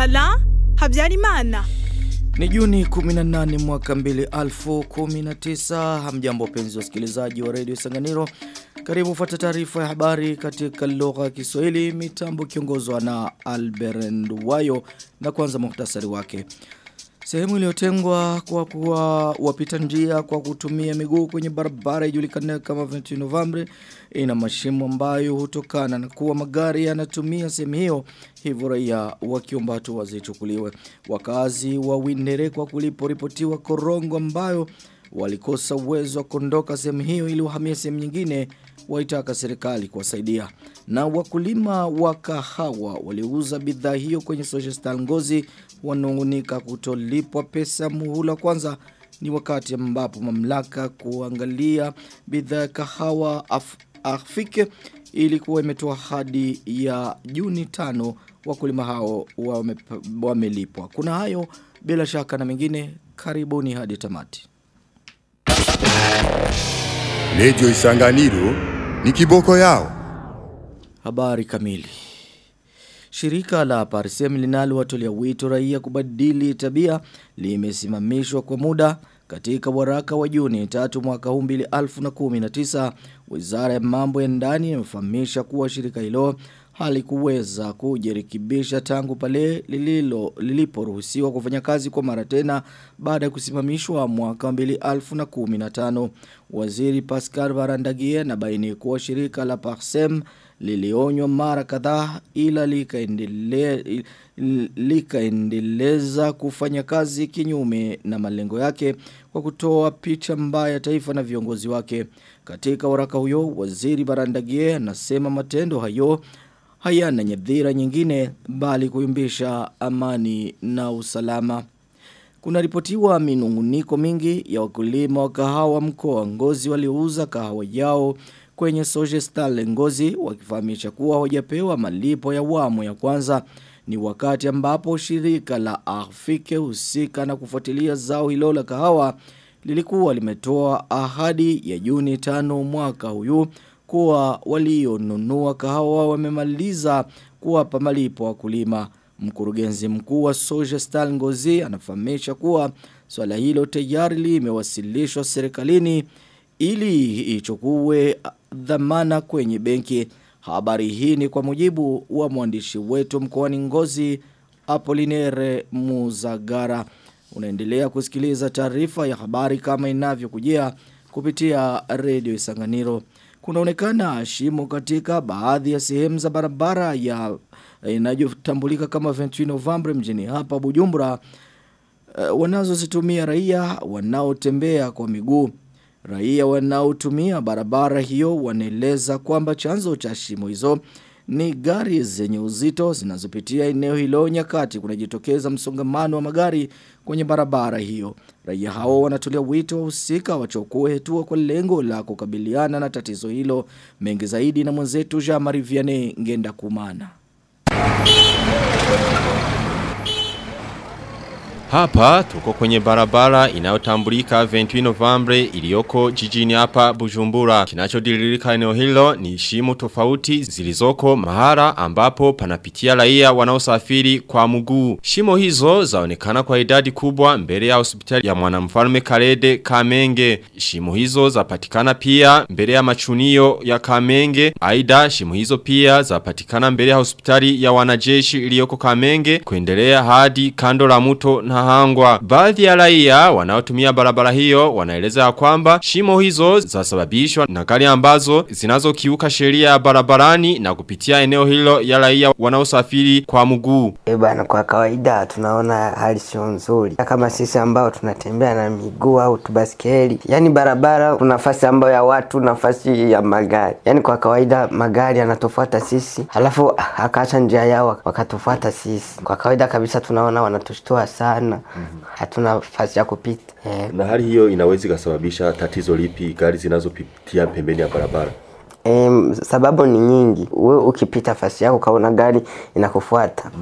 Bala Habyarimana. Ni Juni 18 mwaka 2019. Hamjambo penzi wasikilizaji wa Radio Sanganiro. Karibu fuata taarifa ya habari katika lugha ya Kiswahili mitambo kiongozwa na Albert Nduwayo na kwanza muhtasari wake. Sehemu iliyotengwa kwa kuwa wapita njia kwa kutumia miguu kwenye barabara ijulikanayo kama 20 November ina mashimo ambayo hutokana na kuwa magari yanatumia sehemu hiyo hivyo raia wakiomba hatua zichukuliwe. Wakazi wa Windere kwa kuliporipotiwa korongo ambayo walikosa uwezo wa kuondoka sehemu hiyo ili wahamie sehemu nyingine waitaka serikali kuwasaidia. Na wakulima wa kahawa waliuza bidhaa hiyo kwenye social star ngozi wanungunika kutolipwa pesa muhula kwanza ni wakati ambapo mamlaka kuangalia bidhaa ya kahawa af, afike ilikuwa imetoa hadi ya Juni tano wakulima hao wamelipwa. Wame Kuna hayo bila shaka na mengine karibuni hadi tamati. Lejo Isanganiro ni kiboko yao. Habari kamili. Shirika la Parsem linalowatolea wito raia kubadili tabia limesimamishwa kwa muda katika waraka wa Juni 3 mwaka 2019 Wizara ya Mambo ya Ndani imefahamisha kuwa shirika hilo halikuweza kujirekebisha tangu pale lililo liliporuhusiwa kufanya kazi kwa mara tena baada ya kusimamishwa mwaka 2015 Waziri Pascal Barandagie na baini kuwa shirika la Parsem lilionywa mara kadhaa ila likaendelea likaendeleza kufanya kazi kinyume na malengo yake kwa kutoa picha mbaya taifa na viongozi wake. Katika waraka huyo, waziri Barandagie anasema matendo hayo hayana nyadhira nyingine bali kuyumbisha amani na usalama. Kuna ripotiwa minunguniko mingi ya wakulima wa kahawa mkoa ngozi waliouza kahawa yao kwenye Soje Star Ngozi wakifahamisha kuwa hawajapewa malipo ya awamu ya kwanza ni wakati ambapo shirika la Afike husika na kufuatilia zao hilo la kahawa lilikuwa limetoa ahadi ya Juni tano mwaka huyu kuwa walionunua kahawa wamemaliza kuwapa malipo wakulima. Mkurugenzi mkuu wa Soja Star Ngozi anafahamisha kuwa swala hilo tayari limewasilishwa serikalini ili ichukue dhamana kwenye benki. Habari hii ni kwa mujibu wa mwandishi wetu mkoani Ngozi Apolinere Muzagara. Unaendelea kusikiliza taarifa ya habari kama inavyokujia kupitia redio Isanganiro. Kunaonekana shimo katika baadhi ya sehemu za barabara ya inayotambulika kama 20 November mjini hapa Bujumbura uh, wanazozitumia raia wanaotembea kwa miguu. Raia wanaotumia barabara hiyo wanaeleza kwamba chanzo cha shimo hizo ni gari zenye uzito zinazopitia eneo hilo nyakati kunajitokeza msongamano wa magari kwenye barabara hiyo. Raia hao wanatolea wito wahusika wachukue hatua kwa lengo la kukabiliana na tatizo hilo. Mengi zaidi na mwenzetu Jean Marie Vianney Ngenda Kumana. Hapa tuko kwenye barabara inayotambulika 20 November iliyoko jijini hapa Bujumbura. Kinachodililika eneo hilo ni shimo tofauti zilizoko mahara ambapo panapitia raia wanaosafiri kwa mguu. Shimo hizo zaonekana kwa idadi kubwa mbele ya hospitali ya mwanamfalme Karede Kamenge. Shimo hizo zapatikana pia mbele ya machunio ya Kamenge. Aida shimo hizo pia zapatikana mbele ya hospitali ya wanajeshi iliyoko Kamenge kuendelea hadi kando la mto na hangwa. Baadhi ya raia wanaotumia barabara hiyo wanaeleza kwamba shimo hizo zasababishwa na gari ambazo zinazokiuka sheria ya barabarani na kupitia eneo hilo ya raia wanaosafiri kwa mguu. Eh bana, kwa kawaida tunaona hali sio nzuri kama sisi ambao tunatembea na miguu au tubaskeli. Yani barabara kuna nafasi ambayo ya watu, nafasi ya magari. Yani kwa kawaida magari yanatofuata sisi, halafu akaacha njia yao wakatufuata sisi. Kwa kawaida kabisa tunaona wanatushtua sana hatuna nafasi ya kupita eh. Na hali hiyo inaweza ikasababisha tatizo lipi gari zinazopitia pembeni ya barabara? Em, sababu ni nyingi. Wewe ukipita fasi yako ukaona gari inakufuata,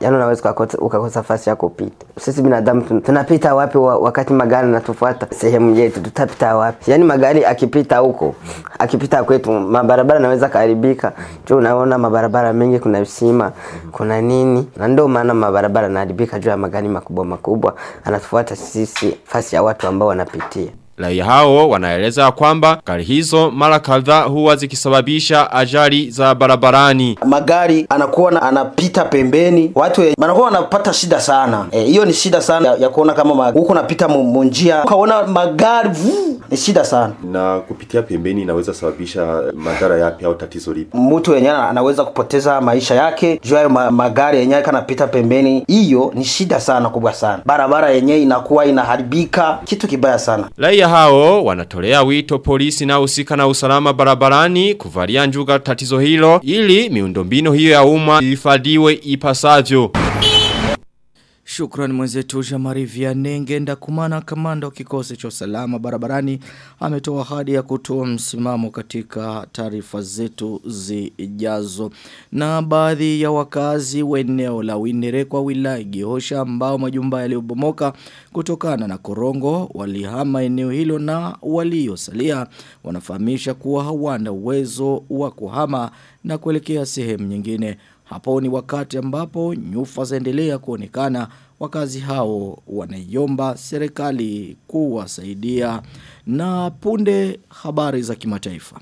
yani unaweza ukakosa, ukakosa fasi ya kupita. Sisi binadamu tun- tunapita wapi wa, wakati magari natufuata sehemu yetu, tutapita wapi? Yani magari akipita huko, akipita kwetu, mabarabara naweza kaharibika. Juu unaona mabarabara mengi, kuna visima, kuna nini, na ndio maana mabarabara yanaharibika juu ya magari makubwa makubwa, anatufuata sisi fasi ya watu ambao wanapitia. Raia hao wanaeleza kwamba gari hizo mara kadhaa huwa zikisababisha ajali za barabarani. magari anakuwa na, anapita pembeni, watu we- wanakuwa wanapata shida sana. Eh, Hiyo ni shida sana ya, ya kuona kama ma- huko napita mu- mu njia ukaona magari vuu, ni shida sana. Na kupitia pembeni inaweza sababisha madhara yapi au tatizo lipi? Mtu yenyewe anaweza kupoteza maisha yake juu ya hayo ma, magari yenyewe kanapita pembeni. Hiyo ni shida sana kubwa sana, barabara yenyewe inakuwa inaharibika, kitu kibaya sana. Raia hao wanatolea wito polisi na usika na usalama barabarani kuvalia njuga tatizo hilo ili miundombinu hiyo ya umma ifadhiwe ipasavyo. Shukrani mwenzetu Jamari Vianney ngenda kumana kamanda wa kikosi cha usalama barabarani ametoa ahadi ya kutoa msimamo katika taarifa zetu zijazo. Na baadhi ya wakazi wa eneo la Winere kwa wilaya Gihosha ambao majumba yaliyobomoka kutokana na korongo walihama eneo hilo na waliosalia wanafahamisha kuwa hawana uwezo wa kuhama na kuelekea sehemu nyingine. Hapo ni wakati ambapo nyufa zaendelea kuonekana wakazi hao wanaiomba serikali kuwasaidia na punde habari za kimataifa.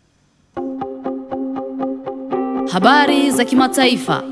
Habari za kimataifa.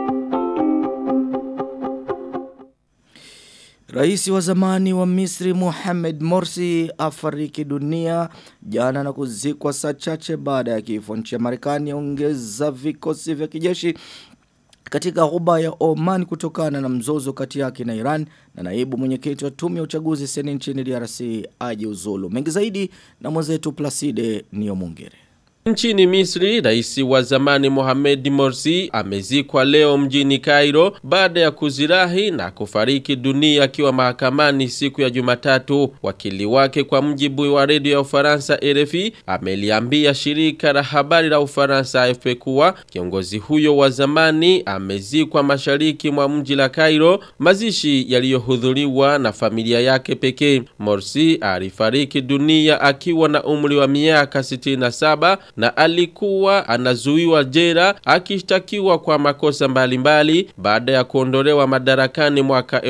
Rais wa zamani wa Misri Mohamed Morsi afariki dunia jana na kuzikwa saa chache baada ya kifo nchi ya Marekani ongeza vikosi vya kijeshi katika ghuba ya Oman kutokana na mzozo kati yake na Iran na naibu mwenyekiti wa tume ya uchaguzi seni nchini DRC ajiuzulu. Mengi zaidi na mwenzetu Placide Niomungere. Nchini Misri, rais wa zamani Mohamed Morsi amezikwa leo mjini Cairo baada ya kuzirahi na kufariki dunia akiwa mahakamani siku ya Jumatatu. Wakili wake kwa mjibu wa redio ya Ufaransa RFI ameliambia shirika la habari la Ufaransa AFP kuwa kiongozi huyo wa zamani amezikwa mashariki mwa mji la Cairo, mazishi yaliyohudhuriwa na familia yake pekee. Morsi alifariki dunia akiwa na umri wa miaka 67 na alikuwa anazuiwa jera akishtakiwa kwa makosa mbalimbali baada ya kuondolewa madarakani mwaka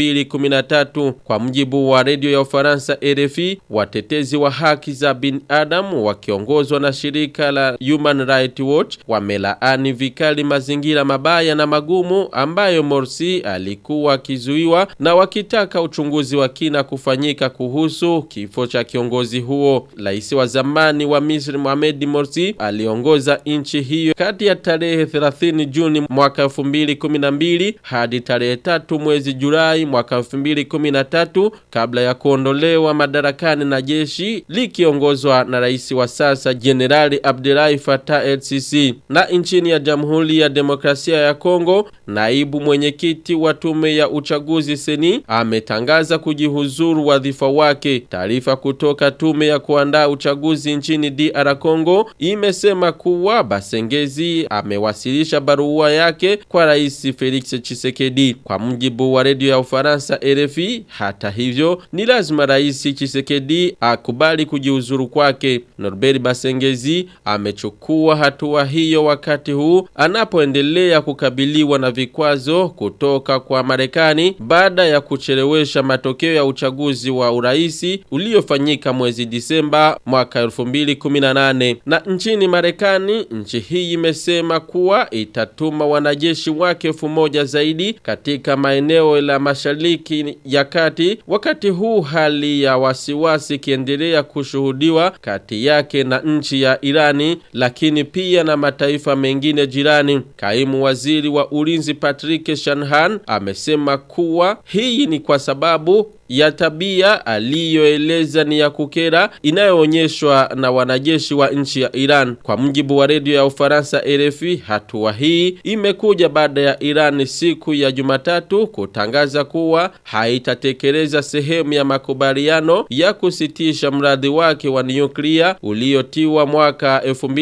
2013 kwa mjibu wa redio ya Ufaransa RFI watetezi wa haki za binadamu wakiongozwa na shirika la Human Rights Watch wamelaani vikali mazingira mabaya na magumu ambayo Morsi alikuwa akizuiwa na wakitaka uchunguzi wa kina kufanyika kuhusu kifo cha kiongozi huo rais wa zamani wa Misri Mohamed Morsi aliongoza nchi hiyo kati ya tarehe 30 Juni mwaka 2012 hadi tarehe 3 mwezi Julai mwaka 2013 kabla ya kuondolewa madarakani na jeshi likiongozwa na rais wa sasa Jenerali Abdelahi Fattah el-Sisi. Na nchini ya Jamhuri ya Demokrasia ya Kongo, naibu mwenyekiti wa tume ya uchaguzi seni ametangaza kujihuzuru wadhifa wake. Taarifa kutoka tume ya kuandaa uchaguzi nchini DR Congo imesema kuwa Basengezi amewasilisha barua yake kwa rais Felix Chisekedi. Kwa mjibu wa redio ya Ufaransa RFI, hata hivyo ni lazima rais Chisekedi akubali kujiuzuru kwake. Norbert Basengezi amechukua hatua hiyo wakati huu anapoendelea kukabiliwa na vikwazo kutoka kwa Marekani baada ya kuchelewesha matokeo ya uchaguzi wa uraisi uliofanyika mwezi Disemba mwaka 2018 na nchini Marekani nchi hii imesema kuwa itatuma wanajeshi wake elfu moja zaidi katika maeneo la mashariki ya kati wakati huu hali ya wasiwasi ikiendelea kushuhudiwa kati yake na nchi ya Irani lakini pia na mataifa mengine jirani kaimu waziri wa ulinzi Patrick Shanahan amesema kuwa hii ni kwa sababu ya tabia aliyoeleza ni ya kukera inayoonyeshwa na wanajeshi wa nchi ya Iran. Kwa mujibu wa redio ya Ufaransa RFI, hatua hii imekuja baada ya Iran siku ya Jumatatu kutangaza kuwa haitatekeleza sehemu ya makubaliano ya kusitisha mradi wake wa nyuklia uliotiwa mwaka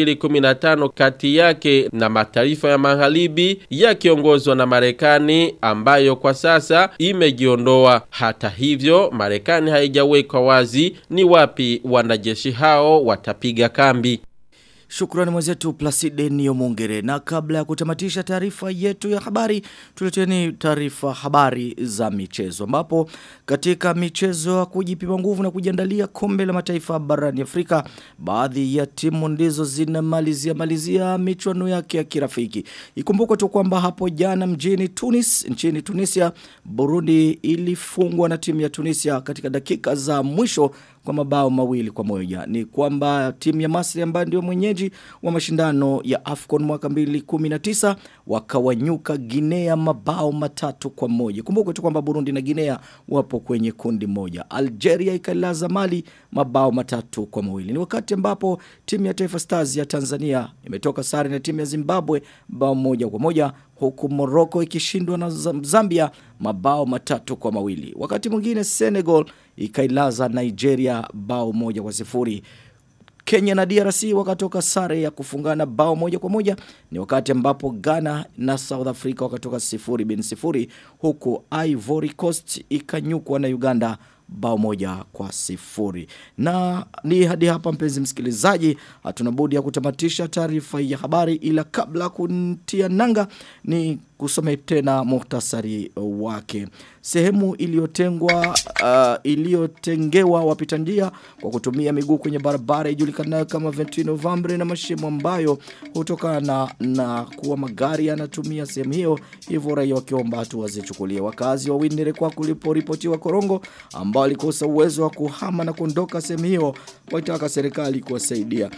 2015 kati yake na mataifa ya magharibi yakiongozwa na Marekani ambayo kwa sasa imejiondoa. Hata hivyo, Marekani haijaweka wazi ni wapi wanajeshi hao watapiga kambi. Shukrani mwenzetu Placide Niyomungere. Na kabla ya kutamatisha taarifa yetu ya habari, tuleteni taarifa habari za michezo. Ambapo katika michezo ya kujipima nguvu na kujiandalia kombe la mataifa barani Afrika, baadhi ya timu ndizo zinamalizia malizia michuano yake ya kirafiki. Ikumbukwe tu kwamba hapo jana mjini Tunis, nchini Tunisia, Burundi ilifungwa na timu ya Tunisia katika dakika za mwisho kwa mabao mawili kwa moja. Ni kwamba timu ya Masri ambayo ndio mwenyeji wa mashindano ya AFCON mwaka 2019 wakawanyuka Guinea mabao matatu kwa moja. Kumbuka tu kwamba Burundi na Guinea wapo kwenye kundi moja. Algeria ikalaza Mali mabao matatu kwa mawili. Ni wakati ambapo timu ya Taifa Stars ya Tanzania imetoka sare na timu ya Zimbabwe bao moja kwa moja huku Morocco ikishindwa na Zambia mabao matatu kwa mawili. Wakati mwingine Senegal ikailaza Nigeria bao moja kwa sifuri. Kenya na DRC wakatoka sare ya kufungana bao moja kwa moja ni wakati ambapo Ghana na South Africa wakatoka sifuri bin sifuri huku Ivory Coast ikanyukwa na Uganda bao moja kwa sifuri. Na ni hadi hapa mpenzi msikilizaji, hatuna budi ya kutamatisha taarifa ya habari ila kabla kuntia nanga ni kusome tena muhtasari wake. Sehemu iliyotengwa uh, iliyotengewa wapita njia kwa kutumia miguu kwenye barabara ijulikanayo kama 20 November na mashimo ambayo hutokana na kuwa magari yanatumia sehemu hiyo hivyo raia wakiomba hatua zichukuliwe. Wakazi wa Windere kwa kuliporipotiwa korongo ambao walikosa uwezo wa kuhama na kuondoka sehemu hiyo waitaka serikali kuwasaidia.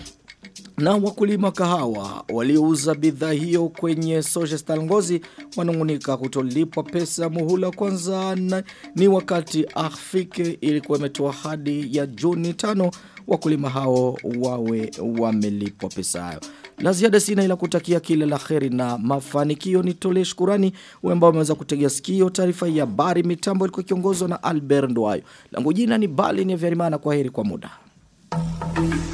Na wakulima kahawa waliouza bidhaa hiyo kwenye Social Ngozi wanungunika kutolipwa pesa muhula kwanza na, ni wakati afike ilikuwa imetoa hadi ya Juni tano wakulima hao wawe wamelipwa pesa hayo. La ziada sina ila kutakia kila la kheri na mafanikio nitolee shukurani wewe ambao umeweza kutegea sikio taarifa ya habari mitambo ilikuwa kiongozwa na Albert Ndwayo. Langu jina ni Bali ni Verimana kwa heri kwa muda.